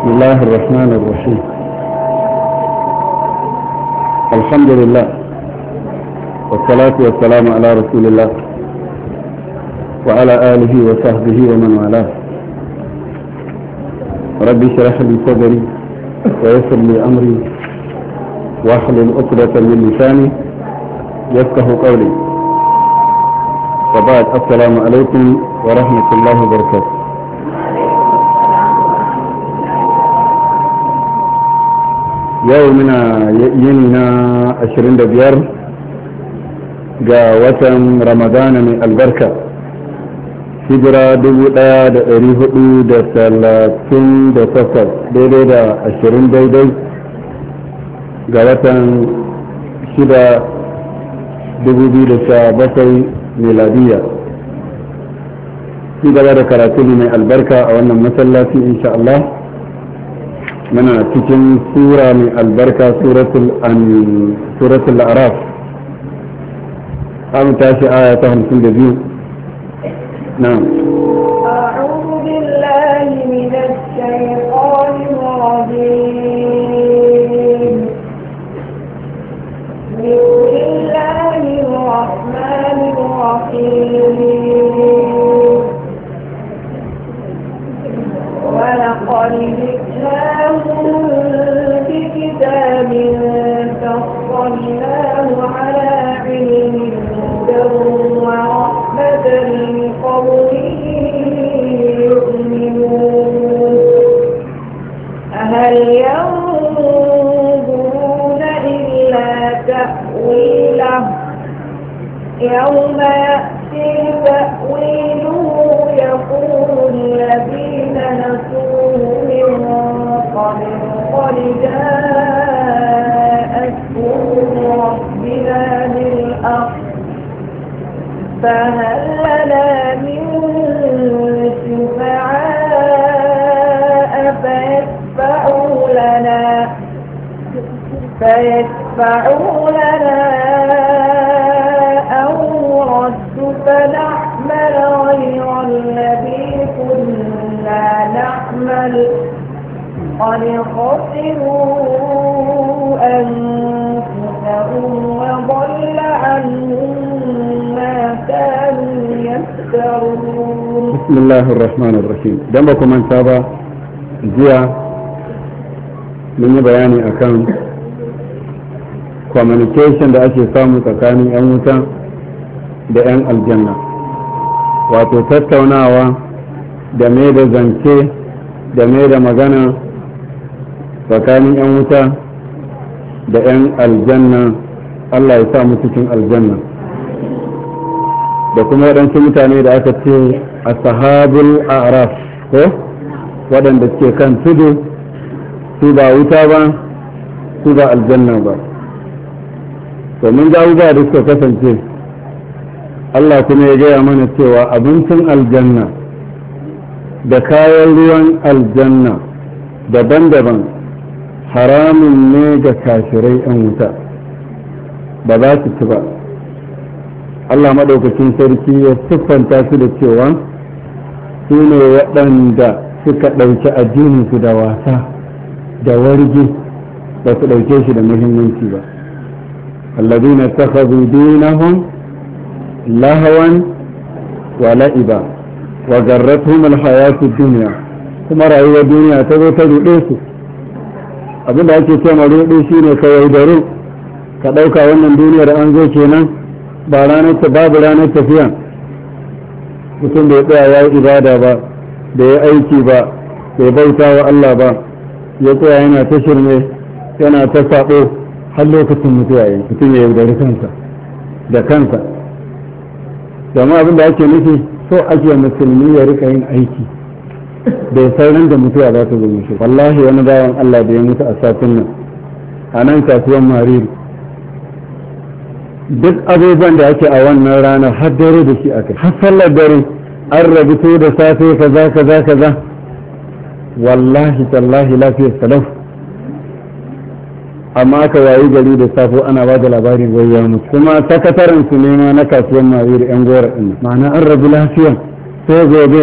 بسم الله الرحمن الرحيم الحمد لله والصلاة والسلام على رسول الله وعلى آله وصحبه ومن والاه ربي اشرح لي صدري ويسر لي أمري واحلل عقدة من لساني يفقه قولي وبعد السلام عليكم ورحمة الله وبركاته yau muna yini na 25 ga watan ramadana mai albarka hijira 1438 daidai da 20 daidai ga watan 6 2017 miladiya ci gaba da karatu mai albarka a wannan masallaci insha Allah muna cikin sura mai albarka suratul araf an tashi aya ta hamsin da biyu na أعوذ بالله من الشيطان الرجيم بسم الله الرحمن الرحيم ولقد جئناهم بكتاب فصلناه على علم هدى ورحمة لقوم يؤمنون هل ينظرون إلا تأويله يوم يأتي تأويله يقول الذين نسوه من قبل قد جاءت ربنا بالحق فهل لنا من شفعاء فيشفعوا لنا فيشفعوا لنا أو نرد فنعمل غير الذي كنا نعمل قد خسروا أنفسهم وضل عنهم ما كانوا يفترون بسم الله الرحمن الرحيم dan ba ku manta ba jiya mun yi bayani akan communication da ake samu tsakanin 'yan wuta da 'yan aljanna wato tattaunawa da mai da zance da mai da magana tsakanin 'yan wuta da 'yan aljanna Allah ya sa mu cikin aljanna da kuma waɗansu mutane da aka ce a sahabul araf ko waɗanda ke kan tudu su ba wuta ba su ba aljanna ba domin ga abubuwa da suka kasance Allah kuma ya gaya mana cewa abincin aljanna da kayan ruwan aljanna daban-daban haramun ne ga kafirai 'yan wuta ba za su ci ba Allah maɗaukacin sarki ya siffanta su da cewa su ne waɗanda suka ɗauki addininsu da wasa da wargi ba su ɗauke shi da muhimmanci ba الذين اتخذوا دينهم لهوا ولعبا وغرتهم الحياة الدنيا kuma rayuwar duniya ta zo ta ruɗe su abin da ake cewa ruɗe shi ne ka yaudaru ka ɗauka wannan duniyar an zo kenan ba ranar ta babu ranar tafiya mutum bai tsaya ya yi ibada ba da ya aiki ba bai bauta wa Allah ba ya tsaya yana ta shirme yana ta saɓo har lokacin mutuwa yi mutum ya yaudari kansa da kansa domin abin da ake nufi so ake musulmi ya rika yin aiki bai sauran da mutuwa za ta zo mishi wallahi wani bawan Allah da ya mutu a satin nan a nan kasuwan mariri duk abubuwan da ake a wannan ranar har dare da shi aka har sallar dare an rabu da safe kaza kaza kaza wallahi tallahi lafiyar salaf amma aka wayi gari da safo ana ba da labarin wai ya mutu kuma sakataren su ne ma na kasuwan mawiri yan gora din ma'ana an rabu lafiya sai gobe